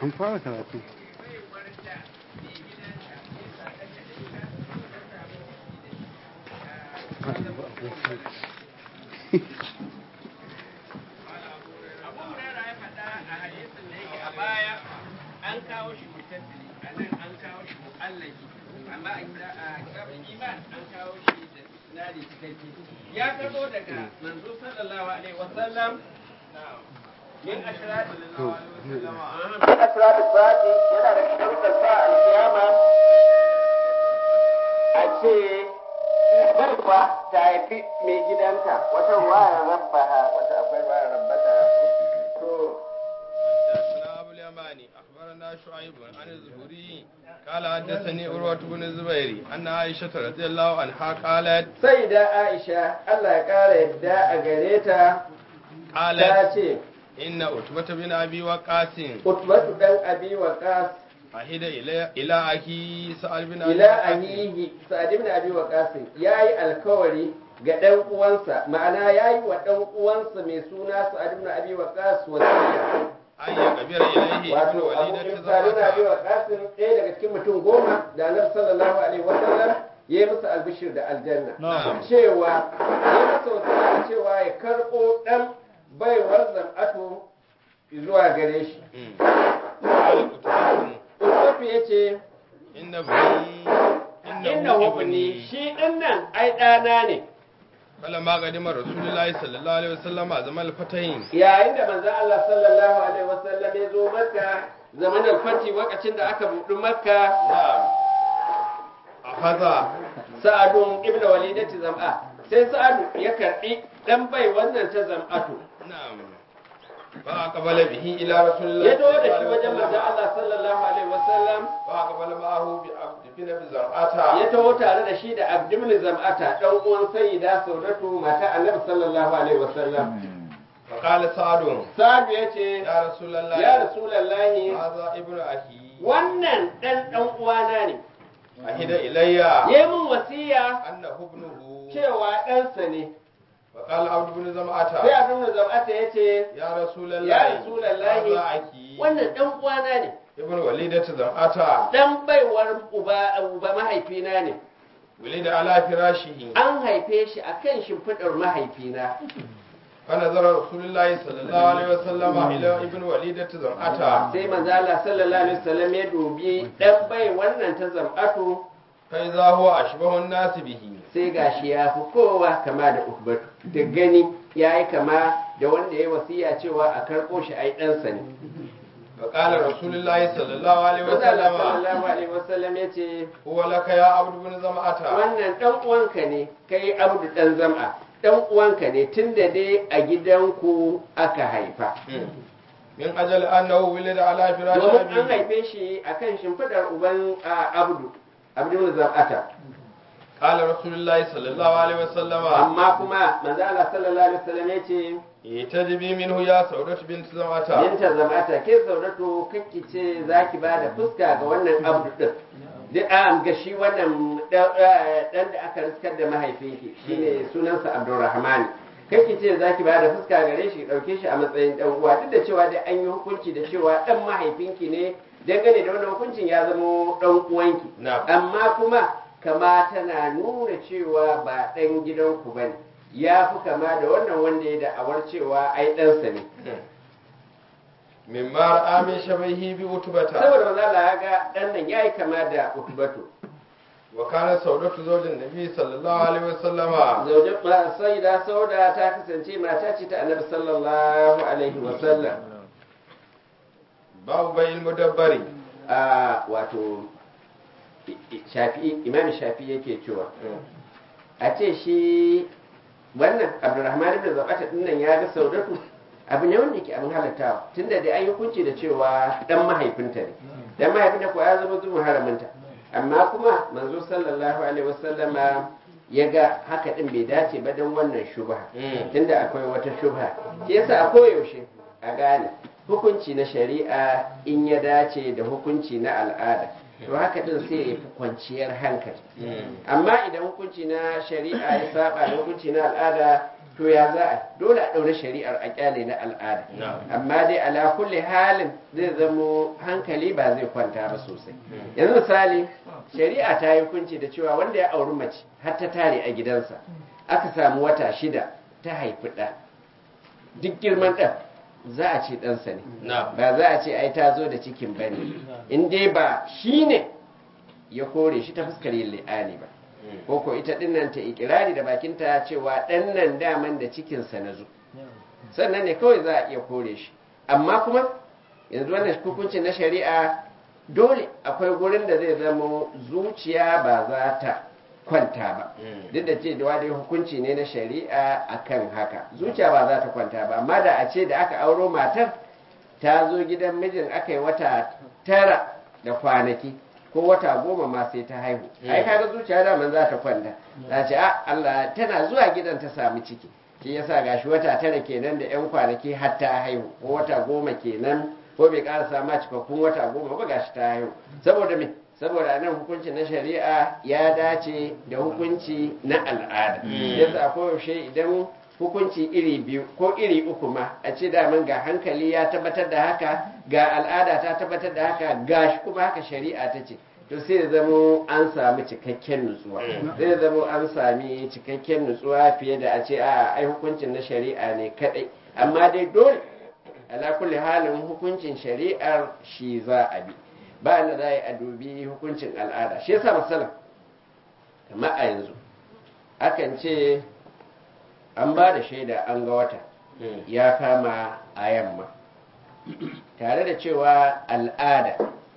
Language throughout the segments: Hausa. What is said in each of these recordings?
an fara karatu an kawo shi mutattali a nan an kawo shi mu'allaki amma a kitabun iman an kawo shi da sinadi cikakke ya karbo daga manzo sallallahu alaihi wasallam min ashrati min ashrati sa'ati yana da sharuɗan sa al-qiyama a ce barba ta haifi mai gidanta wata ruwaya rabbaha wata akwai ruwaya rabbata to حدثنا أبو اليماني أخبرنا شعيب عن الزهري قال حدثني عروة بن الزبير أن عائشة رضي الله عنها قالت sai da Aisha Allah ya ƙara yadda a gare ta ta قالت ce إن أتبة بن أبي وقاص Utbatu dan Abi Waqas أهد إلى إلى أخي سعد بن أبي ila وقاص ahihi Sa'd ibn Abi Waqas yayi alkawari ga dan uwansa ma'ana yayi wa dan uwansa mai suna Sa'd ibn Abi Waqas wasiya أن يقبر إليه ابن wato Abu وليدة Sa'd ibn Abi زوجها Waqas ɗaya daga cikin mutum goma da Annabi sallallahu alaihi wasallam yayi musu albishir da aljanna نعم cewa ya masa wasiya cewa ya karɓo ɗan baiwar zam'atu zuwa gare shi أمم. قال أتبة Usofi ya ce إن ابني inna إنه hubni ابني shi ɗin nan ai ɗana ne فلما قدم رسول الله صلى الله عليه وسلم زمان الفتين yayin da manzon Allah sallallahu alaihi wasallam ya zo makka zaman alfati lokacin da aka buɗi makka نعم أخذ sa'adun ibnu walidati zam'a sai sa'adu ya karɓi ɗan bai wannan ta zam'atu نعم فأقبل به إلى رسول الله ya zo da صلى shi الله عليه wajen manzon وسلم Allah sallallahu alaihi wasallam فأقبل معه بعبد بن بزرعة ya taho tare da shi da abdul zam'ata ɗan uwan sayyida saudatu mata annabi sallallahu alaihi wasallam فقال سعد sa'adu ya ce يا رسول الله ya rasulallahi هذا ابن أخي wannan ɗan ɗan uwana ne أهد إلي ya yi min wasiya أنه ابنه cewa ɗansa ne فقال عبد بن sai زمعة abin da zam'ata ya ce يا رسول الله Ya Rasulallahi, هذا أخي wannan ɗan uwana ne ابن وليدة زمعة ɗan baiwar uba uba mahaifina ne ولد على فراشه an haife shi a kan shimfiɗar mahaifina فنظر رسول الله صلى الله عليه وسلم إلى ابن وليدة زمعة sai manzo Allah sallallahu alaihi wasallam ya dubi ɗan bai wannan ta zam'atu فإذا هو أشبه الناس به sai gashi ya fi kowa kama da ukbatu da gani ya yi kama da wanda ya wasiya cewa a karɓo shi ai ɗansa ne فقال رسول الله صلى الله عليه manzo Allah وسلم sallallahu alaihi wasallam ya ce هو لك يا عبد بن زمعة wannan ɗan uwanka ne kai abdu ɗan zam'a ɗan uwanka ne tunda dai a gidanku aka haifa من أجل أنه ولد على فراش domin an أبيه haife shi akan shimfiɗar uban a, abdu abdu zam'ata قال رسول الله صلى الله عليه وسلم amma kuma manzo Allah sallallahu alaihi wasallam ya ce اتجبي منه يا سودة بنت زمعة Binta zamata ke sauratu kakki ce za ki ba da fuska ga wannan abdu ɗin. Duk an ga shi wannan ɗan da aka riskar da mahaifinki shine sunansa Abdulrahman. Kakki ce za ki ba da fuska gare shi ɗauke shi a matsayin ɗan uwa duk da cewa dai an yi hukunci da cewa ɗan mahaifinki ne dangane da wannan hukuncin ya zama ɗan uwanki. نعم Amma kuma kama tana nuna cewa ba ɗan gidanku ba ne. Ya fi kama da wannan wanda ya da'awar cewa ai ɗansa ne. مما رأى من شبهه بأتبة saboda manzo Allah ya ga dan nan yayi kama da utbatu وكان سودة زوج النبي صلى الله عليه وسلم zaujin ma sayyida sauda ta kasance mata ce ta annabi sallallahu alaihi wa sallam باب بيع المدبر a wato i- i- shafi'i imam shafi'i yake cewa a ce shi wannan abdurrahman ibn zabata din nan ya ga saudatu abu ne wanda yake abin halattawa tunda da an yi hukunci da cewa dan mahaifinta ne dan mahaifinta ko ya zama zuwa haraminta amma kuma manzo sallallahu alaihi wasallama ya ga haka din bai dace ba dan wannan shubha tunda akwai wata shubha shi yasa a koyaushe a gane hukunci na shari'a in ya dace da hukunci na al'ada to haka din sai ya fi kwanciyar hankali amma idan hukunci na shari'a ya saba da hukunci na al'ada to to ya za a dole a ɗaure shari'ar a kyale na al'ada amma dai ala kulli halin zai zamo hankali ba zai kwanta ba sosai yanzu misali shari'a ta yi hukunci da cewa wanda ya auri mace har ta tare a gidansa aka samu wata shida ta haifi ɗa duk girman ɗan za a ce ɗansa ne ba za a ce ai ta zo da cikin bane in dai ba shi ne ya kore shi ta fuskar yin li'ani ba ko ko ita dinnan ta ikirari da bakinta cewa ɗan nan daman da cikinsa na zo sannan ne kawai za a iya kore shi amma kuma yanzu wannan hukuncin na shari'a dole akwai gurin da zai zama zuciya ba za ta kwanta ba duk da ce da dai hukunci ne na shari'a akan haka zuciya ba za ta kwanta ba amma da a ce da aka auro matar ta zo gidan mijin aka yi wata tara da kwanaki ko wata goma ma sai ta haihu ai kaga zuciya daman za ta kwanta za ce a Allah tana zuwa gidan ta samu ciki shi yasa gashi wata tara kenan da yan kwanaki har ta haihu ko wata goma kenan ko bai ƙara ma cikakkun wata goma ba gashi ta haihu saboda me saboda nan hukunci na shari'a ya dace da hukunci na al'ada yasa koyaushe idan hukunci iri biyu ko iri uku ma a ce daman ga hankali ya tabbatar da haka ga al'ada ta tabbatar da haka ga shi kuma haka shari'a ta ce to sai ya zamo an sami cikakken nutsuwa sai ya zamo an sami cikakken nutsuwa fiye da a ce a ai hukuncin na shari'a ne kadai amma dai dole ala kulli halin hukuncin shari'ar shi za a bi ba na za a dubi hukuncin al'ada shi yasa masala kamar a yanzu akan ce an ba da shaida an ga wata ya kama a yamma tare da cewa al'ada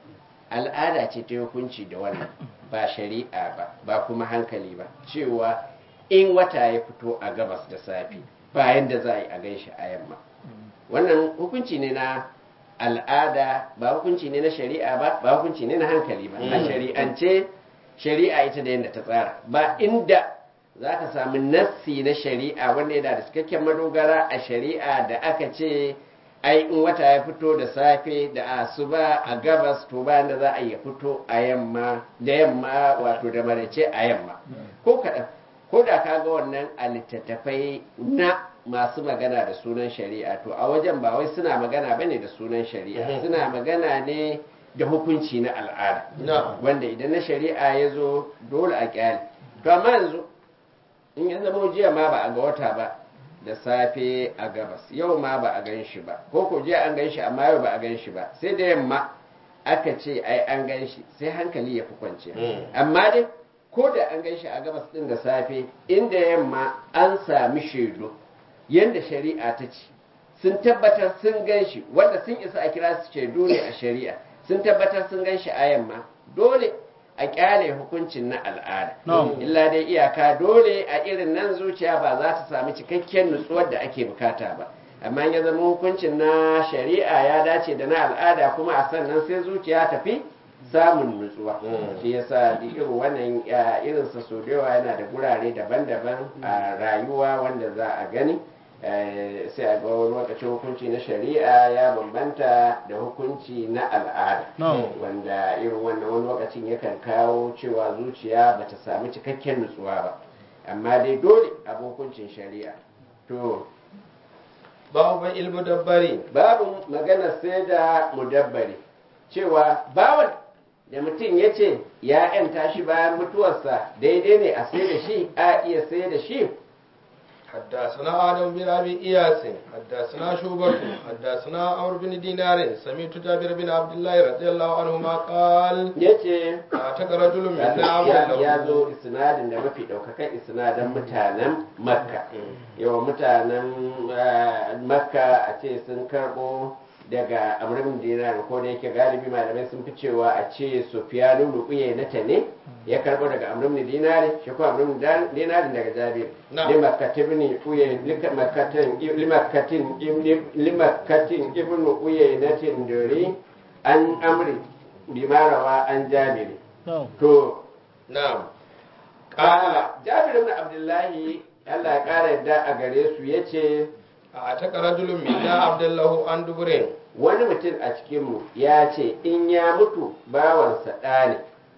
al'ada ce ta hukunci da wannan ba shari'a ba ba kuma hankali ba cewa in wata ya fito a gabas da safe bayan da za a yi a ganshi a yamma wannan hukunci ne na al'ada ba hukunci ne na shari'a ba ba hukunci ne na hankali ba a shari'ance shari'a ita da yadda ta tsara ba inda za ka samu nassi na shari'a wanda yana da cikakken madogara a shari'a da aka ce ai in wata ya fito da safe da asuba a gabas to bayan da za a ya fito a yamma da yamma wato da marace a yamma ko kaɗan ko da ka ga wannan a littattafai na masu magana da sunan shari'a to a wajen ba wai suna magana ba ne da sunan shari'a suna magana ne da hukunci na al'ada wanda idan na shari'a ya zo dole a kyale to amma yanzu in ya zama jiya ma ba a ga wata ba da safe a gabas yau ma ba a gan shi ba ko ko jiya an gan shi amma yau ba a gan shi ba sai da yamma aka ce ai an gan shi sai hankali ya fi kwanciya amma dai ko da an gan shi a gabas din da safe inda yamma an sami shaidu yadda shari'a ta ce sun tabbatar sun gan shi wanda sun isa a kira su shaidu ne a shari'a sun tabbatar sun gan shi a yamma dole a kyale hukuncin na al'ada illa dai iyaka dole a irin nan zuciya ba za ta sami cikakken nutsuwar da ake bukata ba amma ya zama hukuncin na shari'a ya dace da na al'ada kuma a sannan sai zuciya tafi samun nutsuwa shi yasa irin wannan irinsa sau da yawa yana da gurare daban-daban a rayuwa wanda za a gani sai a ga wani lokacin hukunci na shari'a ya bambanta da hukunci na al'ada wanda irin wannan wani lokacin yakan kawo cewa zuciya bata sami cikakken nutsuwa ba amma dai dole abu hukuncin shari'a to babu ilmu dabbari babu magana sai da mudabbari cewa bawan da mutum ya ce ya ‘yanta shi bayan mutuwarsa daidai ne a sai da shi a iya sai da shi حدثنا آدم بن أبي إياس حدثنا شوبة حدثنا عمرو بن دينار سمعت جابر بن عبد الله رضي الله عنهما قال yace أعتق رجل من ya نعم ya zo isnadin da mafi ɗaukakan isnadin mutanen makka yawa mutanen eh, makka a ce sun karɓo daga amrin dinar ko da yake galibi malamai sun fi cewa a ce sufiyanu rukuye na ta ne ya karɓo daga amrin dinar shi ko amrin dinar daga jabir Na'am. limakatibni uye limakkatin limakkatin limakkatin ibnu uye na tindori an amri bimarawa an jabiri to نعم kala jabir ibn abdullahi Allah ya kara yadda a gare su yace أعتق رجل منا عبد الله عن دبرين wani mutum a cikinmu ya ce in ya mutu bawansa ɗa ne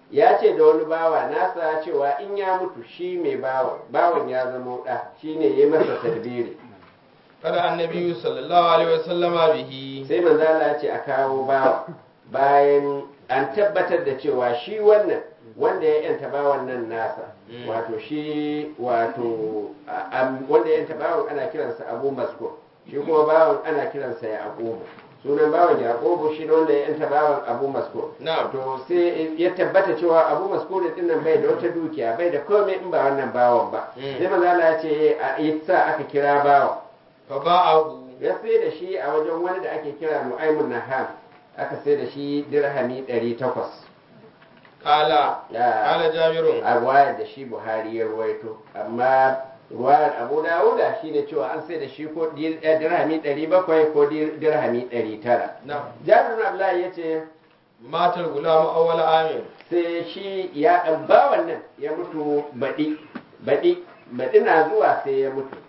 ya ce da wani bawa nasa cewa in ya mutu shi mai bawan bawan ya zama ɗa shi ne ya masa tadbiri kada annabi sallallahu alaihi wasallama bihi sai manzo Allah ya ce a kawo bawa bayan an tabbatar da cewa shi wannan wanda ya yanta bawan nan nasa Mm. wato shi wato a- am- wanda ya yanta bawan ana kiransa abu maskur shi kuma bawan ana kiransa yaqubu sunan bawan yaqubu shi ne wanda ya yanta bawan abu maskur na'am to sai ya tabbata cewa abu maskur din nan bai da wata dukiya bai da komai in ba wannan bawan ba Mm. sai manzo Allah ya ce a sa aka kira bawan fa ba'ahu ya sai da shi a wajen wani da ake kira nu'aimun naham aka sai da shi dirhami 800 qala Ya. qala jabirun a ruwayar da shi buhari ya ruwaito amma ruwayar abu dawuda shi ne cewa an sai da shi ko dir- eh, dirhami 700 ko dir- dirhami 900 na'am jabir bin abdullahi ya ce matal gulamu awwal amin sai shi ya ɗan bawan nan ya mutu baɗi baɗi baɗi na zuwa sai ya mutu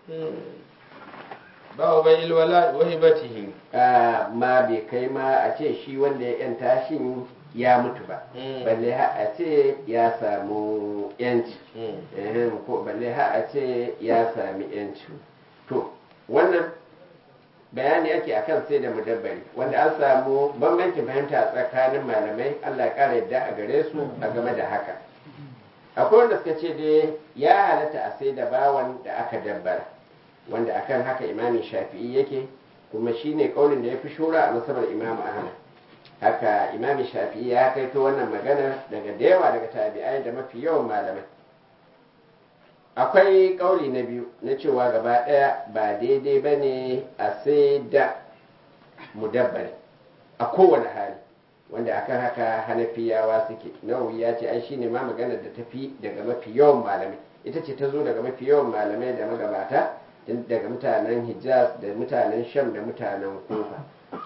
ba bai ilwala wa hibatihi Ah, ma bai kai ma a ce shi wanda ya yanta shi ya mutu ba Mm. balle ha a ce ya samu yanci Ehem, ko balle ha a ce ya sami yanci to wannan bayani ake akan sai da mudabbari wanda an samu bambancin fahimta a tsakanin malamai Allah ya kara yadda a gare su a game da haka akwai wanda suka ce dai ya halatta a sai da bawan da aka dabbara wanda akan haka imamin shafi'i yake kuma shine kaulin da ya fi shura a masabar imamu ahmad haka imamin shafi'i ya kaito wannan magana daga da yawa daga tabi'ai da mafi yawan malamai akwai kauli na biyu na cewa gaba ɗaya ba daidai ba ne a sai da mudabbari a kowane hali wanda akan haka hanafiyawa suke nawawi ya ce ai shine ma maganar da tafi daga mafi yawan malamai ita ce ta zo daga mafi yawan malamai da magabata tun daga mutanen hijaz da mutanen sham da mutanen kufa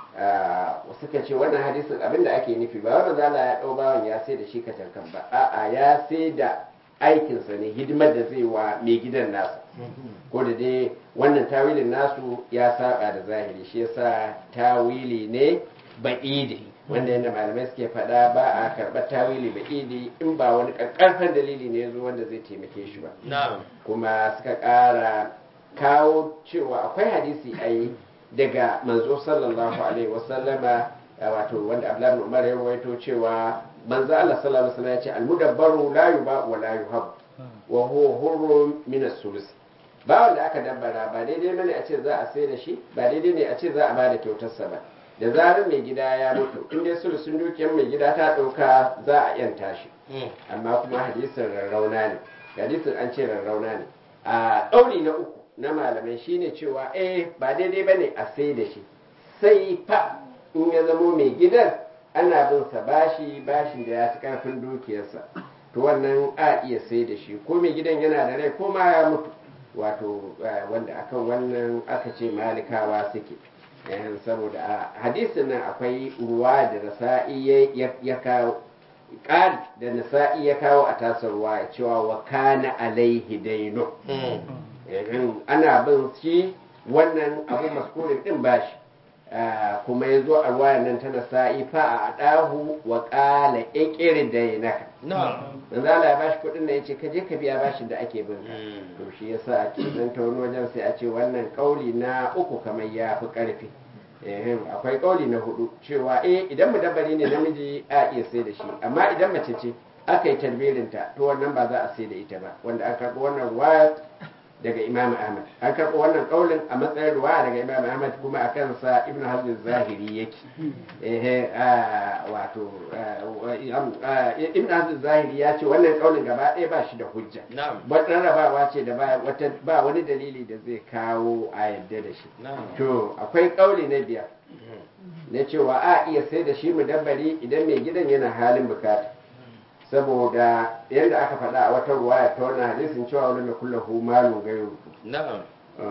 Ah, suka ce wannan hadisin abinda ake nufi ba wannan zala ya ɗau bawan ya sai da shi katankan ba a'a ya sai da aikinsa ne hidimar da zai wa mai gidan nasa ko da dai wannan tawilin nasu ya saba da zahiri shi yasa tawili ne ba'idi wanda yadda malamai suke faɗa ba a karɓar tawili ba'idi in ba wani ƙarƙarfan dalili ne zo wanda zai taimake shi ba na'am kuma suka ƙara kawo cewa akwai hadisi a yi daga manzo sallallahu alaihi wasallama a wato wanda abdullahi bin umar ya rawaito cewa manzo Allah sallallahu alaihi wasallam ya ce almudabbaru la yuba wa la yuhab wa huwa hurrun min as-sulus ba wanda aka dabbara ba daidai bane a ce za a sai da shi ba daidai ne a ce za a bada kyautarsa ba da zarar mai gida ya mutu in dai sulusun dukiyar mai gida ta ɗauka za a yanta shi amma kuma hadisin rarrauna ne hadisin an ce rarrauna ne a ɗauri na uku na malamai shine cewa eh ba daidai bane a sai da shi sai fa in ya zamo mai gidan ana bin sa bashi bashin da ya fi karfin dukiyarsa to wannan a iya sai da shi ko mai gidan yana da rai ko ma ya mutu wato eh, wanda akan wannan aka ce malikawa suke Eh, saboda a hadisin nan akwai ruwa da nasa'i ya- ya- ya kawo ƙari da nasa'i ya kawo a tasar ruwa ya cewa wa kana alaihi daino Ehem, ana bin shi wannan abu maskurin din bashi Ah, kuma ya zo a ruwayan nan ta nasa'i fa a adahu wa qala iqir dainaka na'am manzo Allah ya bashi kuɗin da yace ka je ka biya bashin da ake bin ka Mm. to shi yasa a cikin ta wani wajen sai a ce wannan kauli na uku kamar ya fi ƙarfi Ehem, akwai kauli na hudu cewa eh idan mudabbari ne namiji a iya sai da shi amma idan mace ce aka yi tarbirinta to wannan ba za a sai da ita ba wanda an karɓi wannan ruwaya daga imam ahmad an karɓi wannan kaulin a matsayin ruwaya daga imam ahmad kuma a kansa ibn hazm zahiri yake ehe ah, wato ah, ah, ibn hazm zahiri ya ce wannan kaulin gaba ɗaya ba shi da hujja na'am wata rabawa ce da ba wata ba wani dalili da zai kawo a yadda da shi na'am to akwai kauli na biyar na cewa a iya sai da shi mudabbari idan mai gidan yana halin bukata saboda yadda aka faɗa a wata ruwaya ta wannan hadisin cewa wani mai kulla hu malun gairu na'am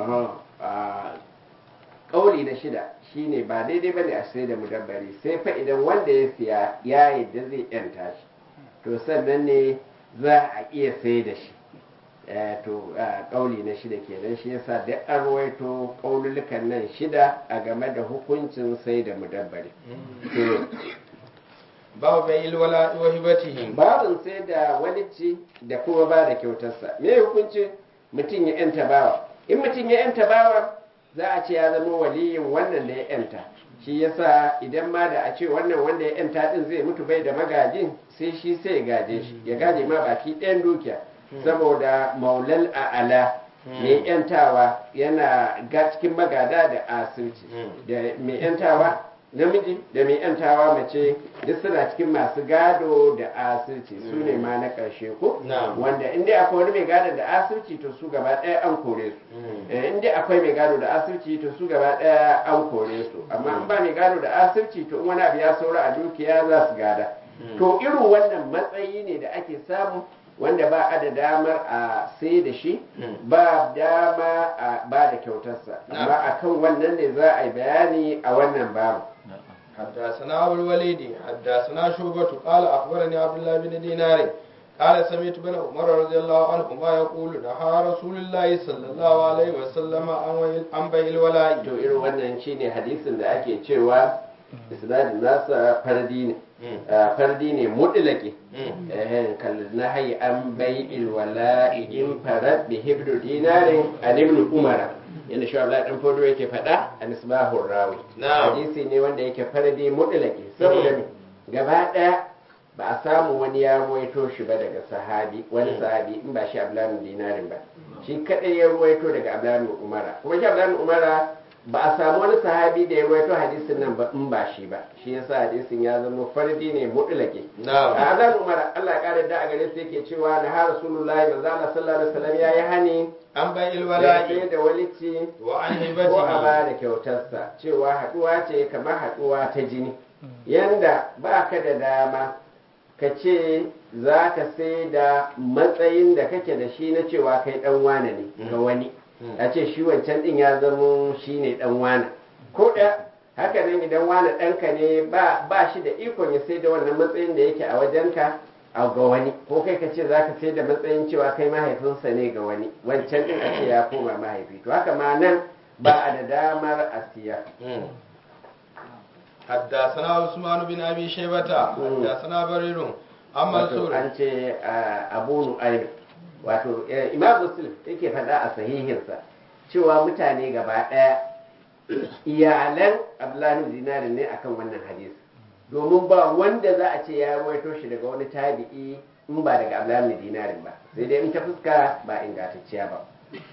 kauli na shida shine ba daidai bane a sai da mudabbari sai fa idan wanda ya siya ya yadda zai yanta shi to sannan ne za a iya sai da shi Eh, to ah, kauli na shida kenan shi yasa duk an ruwaito kaululukan nan shida a game da hukuncin sai da mudabbari to babu bai ilwala wa hibatihi babin sai da walici da kuma ba da kyautarsa me hukuncin mutum ya yanta bawa in mutum ya yanta bawa za a ce ya zama waliyin wannan da ya yanta shi yasa idan ma da a ce wannan wanda ya yanta din zai mutu bai da magajin sai shi sai ya gaje shi ya gaje ma baki ɗayan dukiya saboda maulal a'ala mai yantawa yana ga cikin magada da asirci da mai yantawa namiji da mai yantawa mace duk suna cikin masu gado da asirci su ne ma na ƙarshe ko Na'am. wanda in dai akwai wani mai gado da asirci to su gaba ɗaya an kore su Eh, in dai akwai mai gado da asirci to su gaba ɗaya an kore su amma in ba mai gado da asirci to in wani abu ya saura a dukiya za su gada to irin wannan matsayi ne da ake samu wanda ba a da damar a sai da shi ba dama a ba da kyautarsa amma akan wannan ne za a yi bayani a wannan babu حدثنا أبو الوليد حدثنا شعبة قال أخبرني عبد الله بن دينار قال سمعت بن عمر رضي الله عنهما يقول نهى رسول الله صلى الله عليه وسلم عن عن بيع الولاء to irin wannan shine hadisin da ake cewa isnadin nasa fardi ne Ah, fardi ne mutlaki eh kal nahyi an bai'il wala'i in farad bi hibdu dinarin an ibn umara yanda shi Allah dan fodo yake faɗa a misbahur rawi Na'am. hadisi ne wanda yake fardi mutlaki saboda me gaba daya ba a samu wani ya ruwaito shi ba daga sahabi wani sahabi in ba shi abdullahi dinarin ba shi kadai ya ruwaito daga abdullahi umara kuma shi abdullahi umara ba a samu wani sahabi da ya ruwaito hadisin nan ba in ba shi ba shi yasa hadisin ya zama fardi ne mutlaki نعم a azan umar Allah ya kare da a gare su yake cewa na har rasulullahi manzo Allah sallallahu alaihi wasallam yayi hani عن بيع da الولاء sai da walici وعن ko a هبته ba da kyautarsa cewa haduwa ce kamar haduwa ta jini yanda ba ka da dama ka ce za ka sai da matsayin da kake da shi na cewa kai dan wane ne ga wani a ce shi wancan din ya zamo shi ne dan wane ko da haka nan idan wane ɗanka ne ba ba shi da ikon ya sai da wannan matsayin da yake a wajenka a ga wani ko kai ka ce za ka sai da matsayin cewa kai mahaifinsa ne ga wani wancan din a ce ya koma mahaifi to haka ma nan ba a da damar a siya حدثنا عثمان بن ابي شيبه حدثنا برير عن wato منصور an ce a abu nu'aym wato eh, imam muslim yake faɗa a sahihinsa cewa mutane gaba ɗaya iyalan abdullahi bin dinari ne akan wannan hadisi domin ba wanda za a ce ya ruwaito shi daga wani tabi'i in ba daga abdullahi bin dinarin ba sai dai in ta fuska ba ingantacciya ba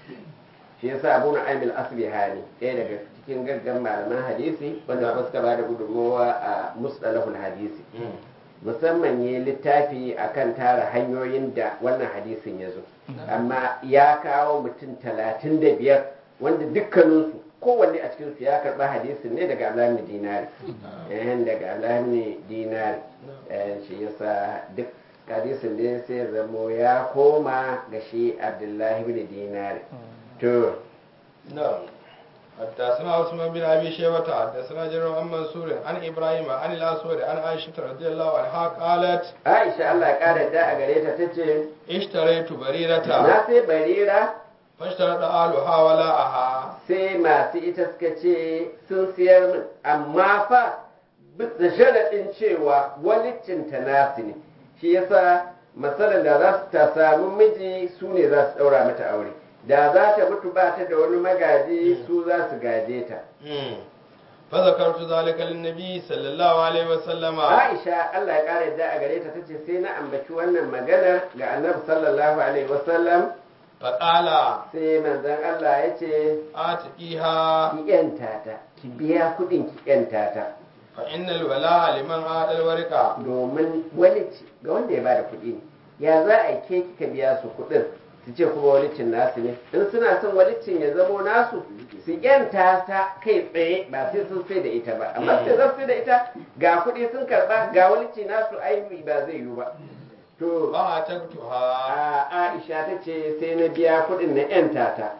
shi yasa abu nu'aym al-asbihani ɗaya daga cikin gaggan malaman hadisi wanda suka ba da gudunmawa a mustalahul hadisi musamman ya littafi akan tara hanyoyin da wannan hadisin ya zo amma ya kawo mutum talatin da biyar wanda dukkaninsu kowanne a cikinsu ya karɓa hadisin ne daga alamin dinari eh daga alamin dinari eh shi yasa duk hadisin da sai zamo ya koma ga shi abdullahi bin dinari to نعم حدثنا عثمان بن ابي شيبه حدثنا جرير عن منصور عن ابراهيم عن الاسود عن عائشه رضي الله عنها قالت aisha Allah ya kara da a gare ta tace اشتريت بريرة na sai barira فاشترط اهلها ولاءها sai masu ita suka ce sun siyar min amma fa bisa sharaɗin cewa walicinta nasu ne shi yasa matsalar da za su ta samu miji su ne za su ɗaura mata aure da za ta mutu ba ta da wani magaji su za su gaje ta مم. فذكرت ذلك للنبي صلى الله عليه وسلم aisha allah ya ƙara yadda a gare ta tace sai na ambaci wannan maganar ga annabi sallallahu alaihi wasallam فقال sai manzon allah ya ce آتقيها ki yanta ta ki biya kuɗin ki yanta ta فإن الولاء لمن آتى الورقة domin walici ga wanda ya bada kuɗi ne ya za a yi ke kika biya su kuɗin su ce kuma walicin nasu ne in suna son walicin ya zamo nasu su yanta ta kai tsaye ba sai sun sai da ita ba amma sai za su sai da ita ga kuɗi sun karɓa ga walici nasu ainihi ba zai yiwu ba to فأتقتها a aisha ta ce sai na biya kuɗin na yanta ta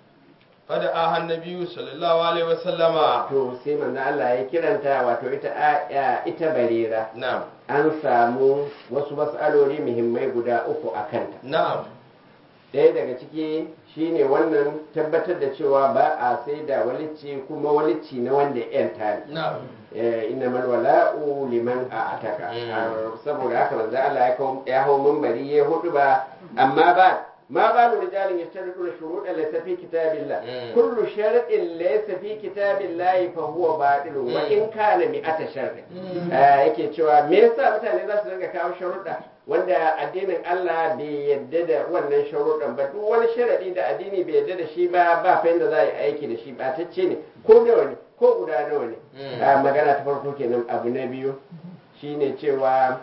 فدعاها النبي صلى الله عليه وسلم to sai manzo Allah ya kiranta wato ita a- ita barira نعم an samu wasu mas'aloli muhimmai guda uku a kanta نعم ɗaya daga ciki shine wannan tabbatar da cewa ba a sai da walici kuma walici na wanda ya yanta ne na'am Eh, innamal wala'u liman a ataka Mm. Ah, saboda haka manzo Allah ya kawo- ya hau minbari ya hudu ba amma ba ma balu rijalin yashtaridu shuruɗa laysa fi kitabillah Mm. kullu shar'in laysa fi kitabillah fa huwa batil wa Mm. in kana mi'ata shar'in Mm. Ah, yake cewa me yasa mutane za su dinga kawo sharuɗa wanda addinin Allah bai yadda da wannan sharuɗan ba duk wani sharaɗi da addini bai yadda da shi ba ba fa yadda za a yi aiki da shi ba ta ce ne ko nawa ne ko guda nawa ne Mm. Ah, magana ta farko kenan abu na biyu shine cewa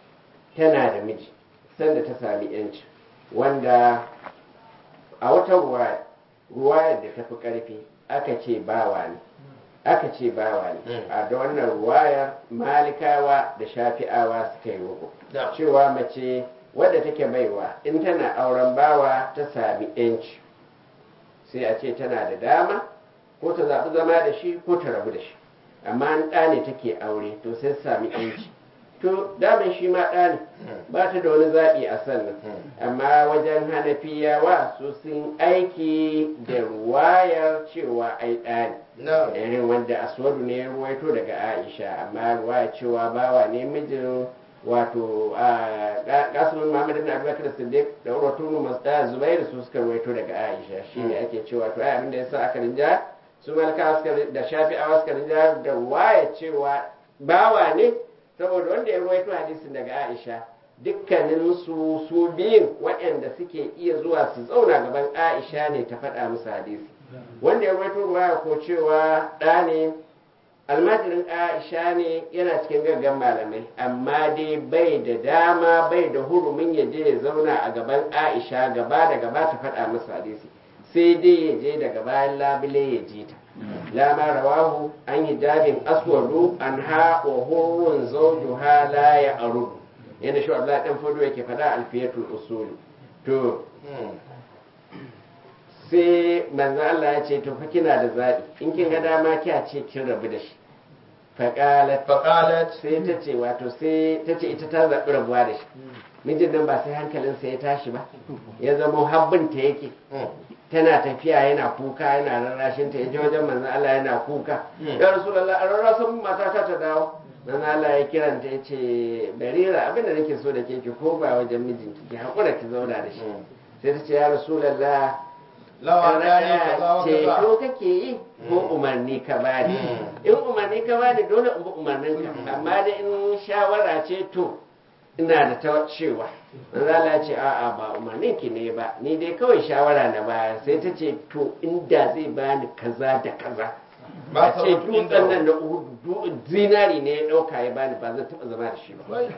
tana da miji sanda ta sami yanci wanda a wata ruwaya ruwayar da ta fi ƙarfi aka ce bawa ne aka ce bawa ne Mm. a da wannan ruwayar malikawa da shafi'awa suka yi wuku na'am cewa mace wadda take baiwa in tana auren bawa ta sami yanci sai a ce tana da dama ko ta zaɓi zama da shi ko ta rabu da shi amma an ɗa ne take aure to sai su sami yanci to daman shi ma ɗa ne ba ta da wani zaɓi a sannan amma wajen hanafiyawa su sun aiki da ruwayar cewa ai ɗa ne na'am irin wanda aswadu ne ya ruwaito daga aisha amma ruwaya cewa bawa ne mijin wato kasimin muhammad ibn abubakar siddiq da urwatu ibn mas'ud zubairu su suka ruwaito daga aisha shine ake cewa to ai abinda yasa aka rinja su malaka suka rin- da shafi'awa suka rinja da ruwaya cewa bawa ne saboda wanda ya ruwaito hadisin daga aisha dukkanin su su biyun waɗanda suke iya zuwa su zauna gaban aisha ne ta faɗa musu hadisi wanda ya rawaito ruwaya ko cewa ɗa ne almajirin aisha ne yana cikin gaggan malamai amma dai bai da dama bai da hurumin ya je ya zauna a gaban aisha gaba da gaba ta faɗa masa hadisi sai dai ya je daga bayan labule ya ji ta lama rawahu an hijabin aswadu an ha wa hurun zawjuha la ya arudu yadda shi Abdullahi dan fodo yake faɗa alfiyatul usuli to sai manzo Allah ya ce to fa kina da zaɓi in kin ga dama kiya ce kin rabu da shi faqalat faqalat sai ta ce wato sai ta ce ita ta zaɓi rabuwa da shi mijin nan ba sai hankalinsa ya tashi ba ya zama habbinta yake tana tafiya yana kuka yana rarrashin ta yaje wajen manzo Allah yana kuka Mm. ya rasulullah a rarrasan mata ta ta dawo manzo Allah ya kiranta ya ce barira abin da nake so da ke ki ko ba wajen mijinki ki hakura ki zauna da shi sai ta ce ya rasulullah lawa dani kaza wa ceto kaza kake yi ko Mm. umarni ka bani Mm. in umarni ka bani dole in bi umarnin ka Mm. amma da in shawara ce to ina da ta cewa manzo Allah ya ce a'a ba umarnin ki ne ba ni dai kawai shawara na baya sai ta ce to inda zai bani kaza da kaza ba a sa ce mutu inda dutsen nan da Uhud, du- zinari ne ya dauka ya bani ba zan taba zama da shi ba Wai.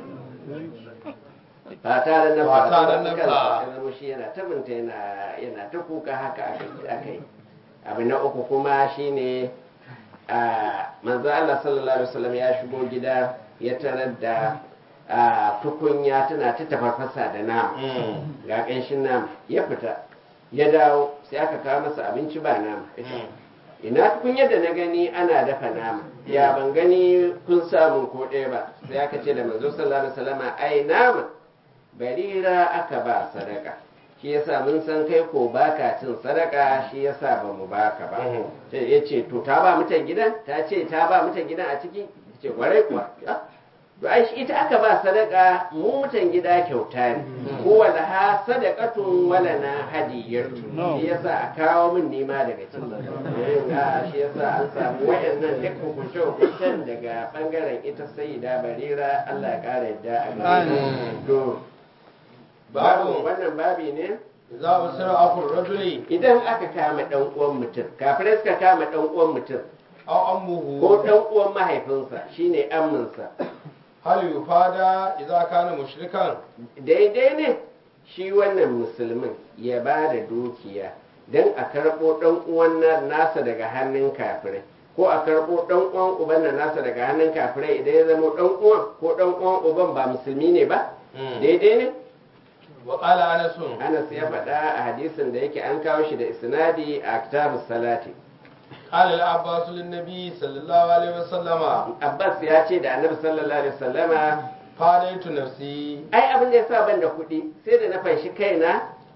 ba tare na Ba tare ba na kansa ba. ya zama shi yana tabinta yana yana ta kuka haka aka yi aka yi abu na uku kuma shine a manzo Allah sallallahu alaihi wasallam ya shigo gida ya tarar da a, tukunya tana ta tafarfasa da nama Mm. ga ƙanshin nama ya fita ya dawo sai aka kawo masa abinci ba nama Mm. ina tukunyar da na gani ana dafa nama ya ban gani kun samun ko ɗaya ba sai aka ce da manzo sallallahu alaihi wasallam ai nama barira aka ba sadaka shi yasa mun san kai ko baka cin sadaka shi yasa ba mu baka ba Mhm. sai ya ce to ta ba mutan gidan ta ce ta ba mutan gidan a ciki ce kwarai kuwa Ah, to ai shi ita aka ba sadaka mu mutan gida kyauta ne Mhm. huwa laha sadaqatun wala na hadiyatu shi yasa a kawo min nema daga ciki Eh, a shi yasa an samu wayannan duk hukunce hukuncen daga bangaren ita sayyida barira Allah ya kara yadda a gare ta. Amin. to Babu. babu wannan babi ne za mu sira akul rajuli idan aka kama dan uwan mutum kafirai suka kama dan uwan mutum aw ammuhu ko dan uwan mahaifinsa shine amminsa hal yufada idza kana mushrikan daidai ne shi wannan musulmin ya ba da dukiya don a karɓo ɗan uwan na- nasa daga hannun kafirai ko a karɓo ɗan uwan uban na nasa daga hannun kafirai idan ya zama ɗan uwan ko ɗan uwan uban ba musulmi ne ba daidai ne wa qala anas anas ya faɗa a hadisin da yake an kawo shi da isnadi a kitabus salati qala al abbas lin nabi sallallahu alaihi wasallama abbas ya ce da annabi sallallahu alaihi wasallama fadaitu nafsi ai abin da ya sa ban da kuɗi sai da na fanshi kaina